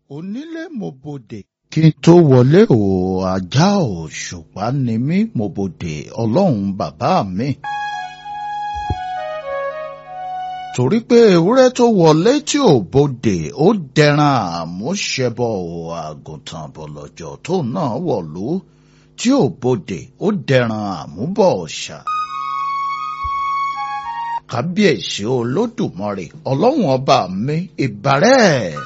onílé mo bodè kí n tó wọlé o ajá òṣùpá ni mí mo bodè ọlọ́run bàbá mi. torí pé ewúrẹ́ tó wọlé tí ò bodè ó dẹran àmúṣẹbọ o àgùntàn bọ̀lọ̀jọ̀ tó náà wọ̀lú tí ò bodè ó dẹran àmúbọ̀ ọ̀ṣà kábíyèsí olódùmarè ọlọ́run ọba mi ìbàrẹ́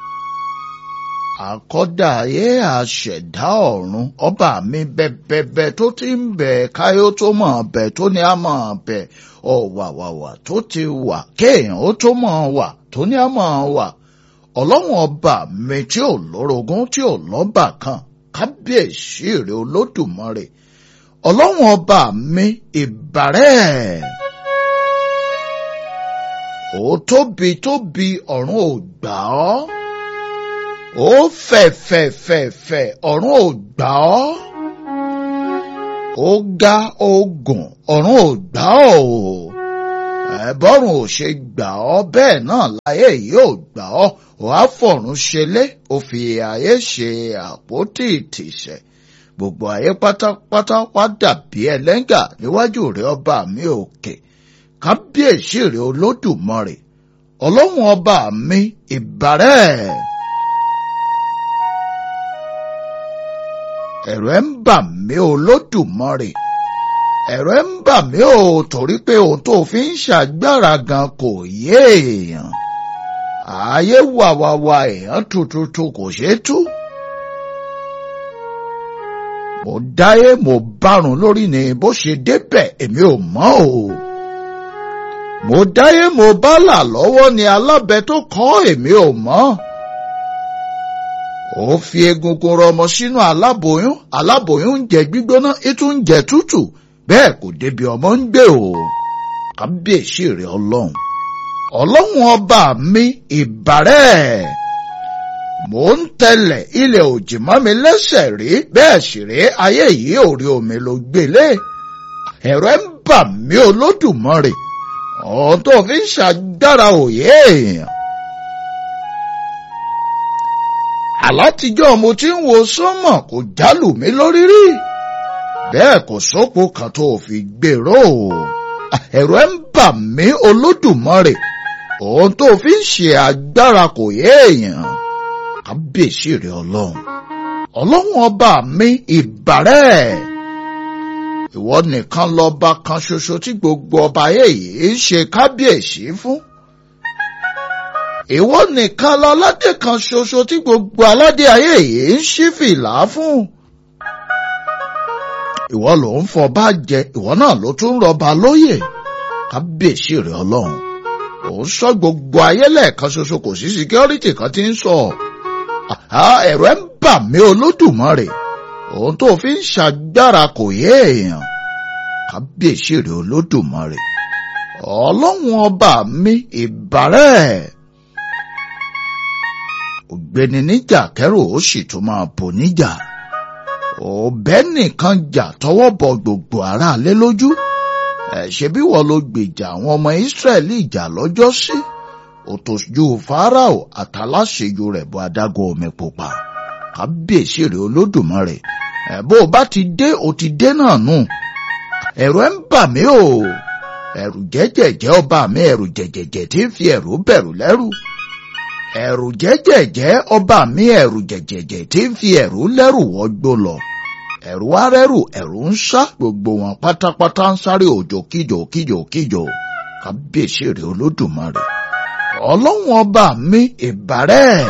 àkọ́dá ayé àṣẹ̀dá ọ̀run ọba mi bẹ́bẹ́bẹ́ tó ti ń bẹ̀ káyó tó mọ̀ bẹ̀ tó ní a mọ̀ bẹ̀ ọ̀wàwàwà tó ti wà kéèyàn ó tó mọ̀ wà tó ní a mọ̀ wà ọlọ́run ọba mi tí ò lórogún tí ò lọ́bà kan kábíyèsí rẹ olódùmarè ọlọ́run ọba mi ìbàrẹ́ ó tóbi tóbi ọ̀run ò gbà ọ́ ó fẹ̀ fẹ̀ fẹ̀ fẹ̀ ọ̀run ò gbà ọ́ ó ga ó gùn ọ̀run ò gbà ọ́ o ẹ̀bọ́run ò ṣe gbà ọ́ bẹ́ẹ̀ náà láyé yìí ò gbà ọ́ ò á fọ̀run ṣelé ó fi ayé ṣe àpótí ìtìsẹ̀ gbogbo ayé pátápátá wá dàbí ẹlẹ́ngà níwájú rẹ̀ ọba mi òkè kábíyèsí rẹ̀ olódùmarè ọlọ́run ọba mi ìbàrẹ́. ẹ̀rù ẹ̀ ń bà mí olódùmarè ẹ̀rù ẹ̀ ń bà mí o torí pé ohun tó fi ń ṣàgbára gan kò yé èèyàn ààyè wàwàwà èèyàn tututu kò ṣeé tú. mo dáyé mo bárun lórí ni bó ṣe débẹ̀ èmi ò mọ̀ o. mo dáyé mo bá là lọ́wọ́ ni alábẹ tó kọ́ èmi ò mọ̀ ó fi egungun rọmọ sínú aláboyún aláboyún ń jẹ gbígbóná ètò ń jẹ tútù bẹ́ẹ̀ kò débi ọmọ ń gbé o kábíyèsí rẹ ọlọ́run ọlọ́run ọba mi ìbàrẹ́ mò ń tẹlẹ̀ ilẹ̀ òjì mọ́ mi lẹ́sẹ̀ rí bẹ́ẹ̀ sì rí ayé yìí ò rí omi ló gbélé ẹ̀rọ ń bà mí olódùmarè ọ̀hún tó fi ń ṣàgbára òye èèyàn. àlátijọ́ mo ti ń wo sánmọ̀ kò jálù mí lórí rí bẹ́ẹ̀ kò sópo kan tó fi gbèrò ẹ̀rọ ẹ̀ ń bà mí olódùmarè ohun tó fi ń ṣe agbára kò yé èèyàn kábíyèsí rẹ ọlọ́run ọlọ́run ọba mi ìbàrẹ́ ìwọ nìkan lọ́ba kan ṣoṣo tí gbogbo ọba ayé yìí ń ṣe kábíyèsí fún ìwọ nìkan lọládé kan ṣoṣo tí gbogbo aládé ayé yìí ń ṣí fìlà fún. ìwọ ló ń fọba jẹ ìwọ náà ló tún rọba lóyè kábíyèsí rẹ ọlọ́run ò ń sọ gbogbo ayé lẹ́ẹ̀kan ṣoṣo kò sí síkírọ́rìtì kan tí ń sọ ẹ̀rọ ń bà mí olódùmarè òun tó fi ń ṣàgbára kò yé èèyàn kábíyèsí rẹ olódùmarè ọlọ́run ọba mi ìbàrẹ́ẹ̀ ògbéni níjà kẹrù ó sì tún máa bò níjà ọbẹ nìkan jà tọwọ́ bọ gbogbo aráalé lójú ẹ ṣe bí wọ́n ló gbèjà àwọn ọmọ Ísírẹ́lì jà lọ́jọ́ sí òtòjú Fáráò àtàláṣejù rẹ̀ bọ adágún omi pupa kábíyèsí rẹ̀ Olódùmarè ẹ bó o bá ti dé o ti dé náà nù ẹ̀rù ẹ̀ ń bà mí o ẹ̀rù jẹ́jẹ̀jẹ́ ọba mi ẹ̀rù jẹ̀jẹ̀jẹ̀ tí ń fi ẹ̀rù bẹ̀rù lẹ́rù ẹ̀rù jẹ́jẹ̀jẹ́ ọba mi ẹ̀rù jẹ̀jẹ̀jẹ̀ tí ń fi ẹ̀rù lẹ́rù wọ́gbó lọ ẹ̀rù arẹ́rù ẹ̀rù ń sá gbogbo wọn pátápátá ń sáré òjò kíjò kíjò kíjò kábíyèsí rẹ̀ olódùmarè ọlọ́run ọba mi ìbàrẹ́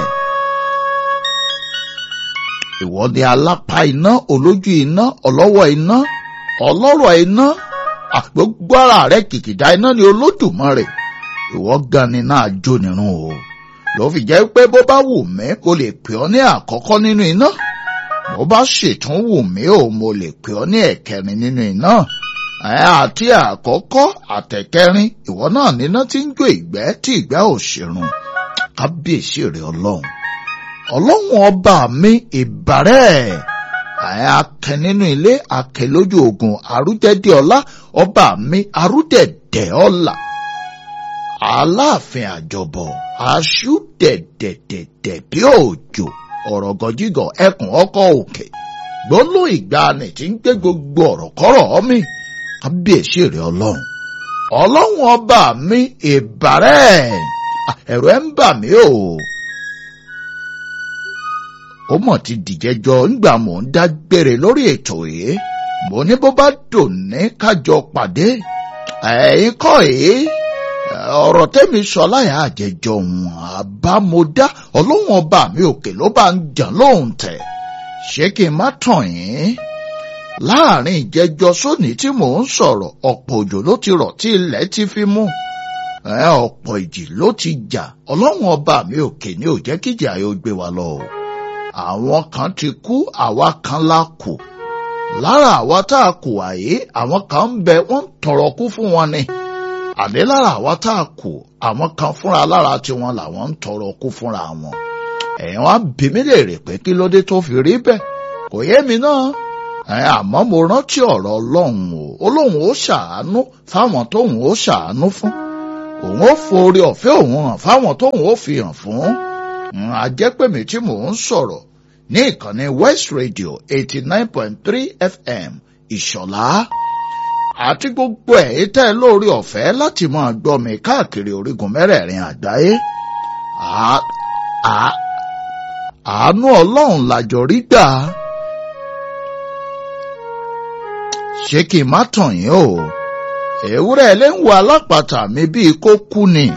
ìwọ ni alápá iná olójú iná ọlọ́wọ́ iná ọlọ́rọ̀ iná àgbógbó ara rẹ̀ kìkìdá iná ni olódùmarè ìwọ gan ni náà jó nírun o ló fi jẹ́ pé bó bá wù mí mo lè pè ọ́ ní àkọ́kọ́ nínú iná bó bá ṣètún wù mí ò mo lè pè ọ́ ní ẹ̀kẹrin nínú iná àti àkọ́kọ́ àtẹ̀kẹrin ìwọ náà níná tí ń jó ìgbẹ́ tí ìgbẹ́ ò ṣèrun kábíyèsí rẹ ọlọ́run ọlọ́run ọba mi ìbàrẹ́ akẹ nínú ilé akẹ lójú ogun àrúdẹ̀dẹ̀ ọlá ọba mi àrúdẹ̀dẹ̀ ọlá aláàfin àjọbọ̀ aṣú dẹ̀dẹ̀dẹ̀dẹ̀ bí òjò ọ̀rọ̀ gọjígọ̀ ẹkùn ọkọ̀ òkè gbólóhùn ìgbàanì tí ń gbé gbogbo ọ̀rọ̀ kọ́rọ̀ mi kábíyèsí rẹ̀ ọlọ́run ọlọ́run ọba mi ìbàrẹ̀ ẹ̀rù ẹ̀ ń bà mí o ó mọ̀ ti dìjẹ́jọ́ ńgbà mò ń dágbére lórí ètò yìí mo ní bó bá dùn ní kájọ pàdé ẹ̀yin kọ́ yìí ọ̀rọ̀ tẹ́mi sọ láyà àjẹjọ òun àbámọ́dá ọlọ́run ọba mi òkè ló bá ń jà lóhùn tẹ̀ ṣé kí n má tàn yín láàrin ìjẹjọ sóní tí mò ń sọ̀rọ̀ ọ̀pọ̀ òjò ló ti rọ̀ tí ilẹ̀ ti fi mú ọ̀pọ̀ ìjì ló ti jà ọlọ́run ọba mi òkè ní ò jẹ́ kíjà yóò gbé wa lọ o àwọn kan ti kú àwa kan la kù lára àwa tá a kù àyè àwọn kan ń bẹ wọ́n ń tọrọ kú fún wọn ni àní lára àwa tá a kù àwọn kan fúnra lára tiwọn làwọn ń tọrọ kú fúnra wọn ẹ̀yin wá bí mi lè rè pé kí ló dé tó fi rí bẹ́ẹ̀ kò yé mi náà àmọ́ mo rántí ọ̀rọ̀ ọlọ́run o olóhùn ó ṣàánú fáwọn tóhùn ó ṣàánú fún òun ó forí ọ̀fẹ́ òun hàn fáwọn tóhùn ó fi hàn fún àjẹpẹ̀mí tí mò ń sọ̀rọ̀ ní ìkànnì West Radio eighty nine point three FM ìṣọ̀lá àti gbogbo ẹ̀ tẹ́ lórí ọ̀fẹ́ láti máa gbọ́ mi káàkiri orígun mẹ́rẹ̀ẹ̀rin àgbáyé àánú ọlọ́run làjọ rí gbà ṣé kí n má tàn yín o ewúrẹ́ ilé ń wo alápàtà mi bíi kó kú ni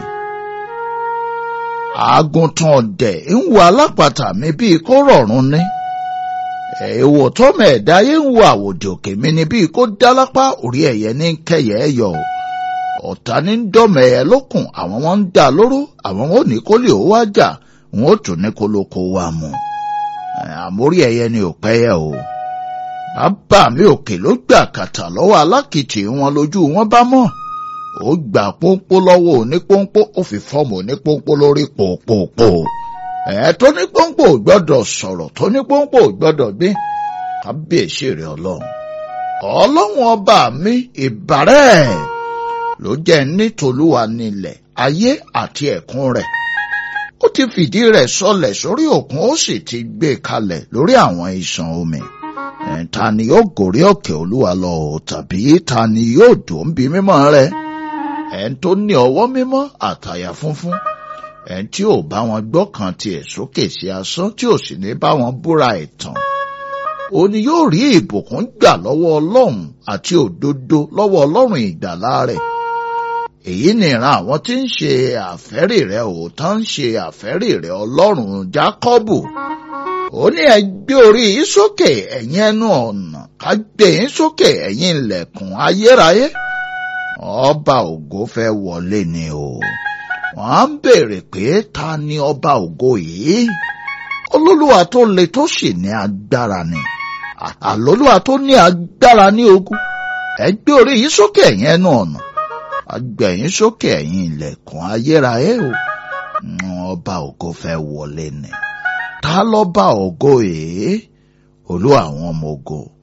àgùntàn ọ̀dẹ̀ ń wo alápàtà mi bíi kó rọ̀rùn ni èèwọ̀ tọ́mọ ẹ̀dá yé ń wo àwòdì òkè mi ni bíi kó dálápá orí ẹ̀yẹ ní kẹyẹ ẹ yọ ọ̀tá ní dọ́mọ ẹ̀yẹ lókun àwọn wọn ń dá lóró àwọn wọn ò ní kó lè ó wá jà wọn ò tún ní kó ló kó wá mu àmórí ẹ̀yẹ ni ò pẹ́yẹ o bàbá mi òkè ló gbà kàtà lọ́wọ́ alákìtì wọn lójú wọn bá mọ̀ ó gbà pọ́npọ́ lọ́wọ́ onípọ́npọ́ ó fi fọ́ọ̀mù onípọ́npọ́ lórí pòpòpò ẹ̀ tó ní pọ́npọ́ ò gbọ́dọ̀ sọ̀rọ̀ tó ní pọ́npọ́ ò gbọ́dọ̀ gbé kábíyèsí rẹ̀ ọlọ́run ọlọ́run ọba mi ìbàrẹ̀ ló jẹ́ nítòlúwa nílẹ̀ ayé àti ẹ̀kún rẹ̀ ó ti fìdí rẹ̀ sọlẹ̀ sórí òkun ó sì ti gbé kalẹ̀ lórí àwọn ìṣàn omi ta ni yóò gòrí òkè olúwa lọ tàbí ta ni yóò dùn bí mímọ́ rẹ̀ ẹn tó ní ọwọ́ mímọ́ àtàyà funfun ẹn tí ò bá wọn gbọ́kàn tiẹ̀ sókè sí asán tí ò sì ní bá wọn búra ẹ̀tàn ó ní yóò rí ìbùkún gbà lọ́wọ́ ọlọ́run àti òdodo lọ́wọ́ ọlọ́run ìgbàlà rẹ̀ èyí ni ìran àwọn tí ń ṣe àfẹ́rì rẹ̀ òótọ́ ń ṣe àfẹ́rì rẹ̀ ọlọ́run jákọ́bù ó ní ẹ gbé orí yín sókè ẹ̀yin ẹnu ọ̀nà ká gbé yín sókè ẹ̀yin ilẹ̀kùn ayérayé ọba ògo fẹ́ wọlé ni o wọ́n á ń béèrè pé ta ni ọba ògo yìí olólùwà tó le tó sì ní agbára ni àlólùwà tó ní agbára ní ogun ẹ gbé orí yín sókè ẹ̀yin ẹnu ọ̀nà agbẹ̀yìn sókè ẹ̀yin ilẹ̀kùn ayérayé o ọba ògo fẹ́ wọlé ni ta lọ́ba ògo yìí olú àwọn ọmọ ogo